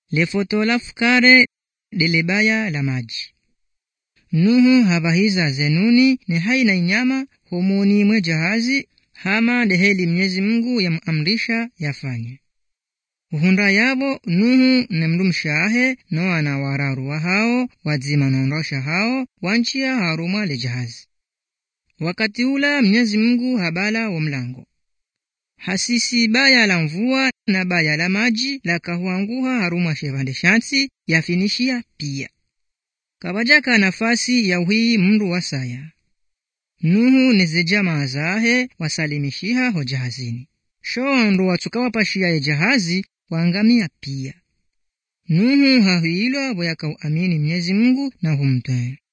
lefotola fukare delebaya la maji nuhu havahiza zenuni ne haina inyama homoni mwe jahazi hama deheli mnyezi mungu yamamrisha yafanye uhunda yabo nuhu ne mndu mshahe noa na wararuwa hao wadzima nondosha hao wanchiya harumwa le jahazi wakati ula mnyezi mungu habala wa mlango hasisi baya la mvua na baya la maji lakahuanguha harumwa shevande shansi yafinishia pia kabajaka nafasi ya uhii mndu wa saya nuhu neze jamaa zahe wasalimishiha ho jahazini sho ndo watsukawapashiya ye jahazi waangamia pia nuhu hahuilwa boyakauamini mnyezi mungu na humtwee